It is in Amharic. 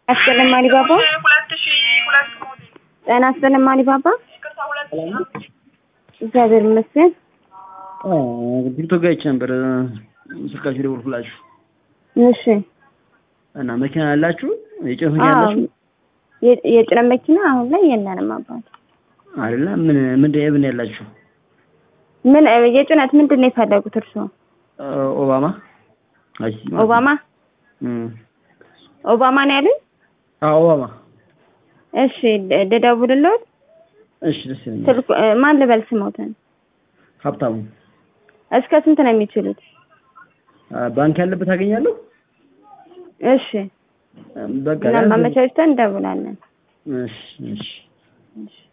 አስገለም አሊባባ ሁለት ሺህ ሁለት ሞዴል ጤና አስገለም አሊባባ ይቅርታ ሁለት ሺህ እግዚአብሔር ይመስገን። ቲክቶክ ጋር አይቼ ነበር ስልካችሁ ደወልኩላችሁ እሺ እና መኪና ያላችሁ የጭነት መኪና አዎ ያላችሁ የ- የጭነት መኪና አሁን ላይ የለንም አባት። አይደለ ምን ምንድን የምን ያላችሁ ምን የጭነት ምንድን ነው የፈለጉት እርስዎ? ኦባማ አይ ኦባማ እም ኦባማ ነው ያሉኝ? አዎ ኦባማ እሺ ደ- ልደውልልዎት? እሺ ደስ ይለኛል ስልኩ እ፣ ማን ልበል ስሞትን? ሀብታሙ እስከ ስንት ነው የሚችሉት? አ፣ ባንክ ያለበት አገኛለሁ እሺ በቃ እና ማመቻችተን እንደውላለን። እሺ እሺ እሺ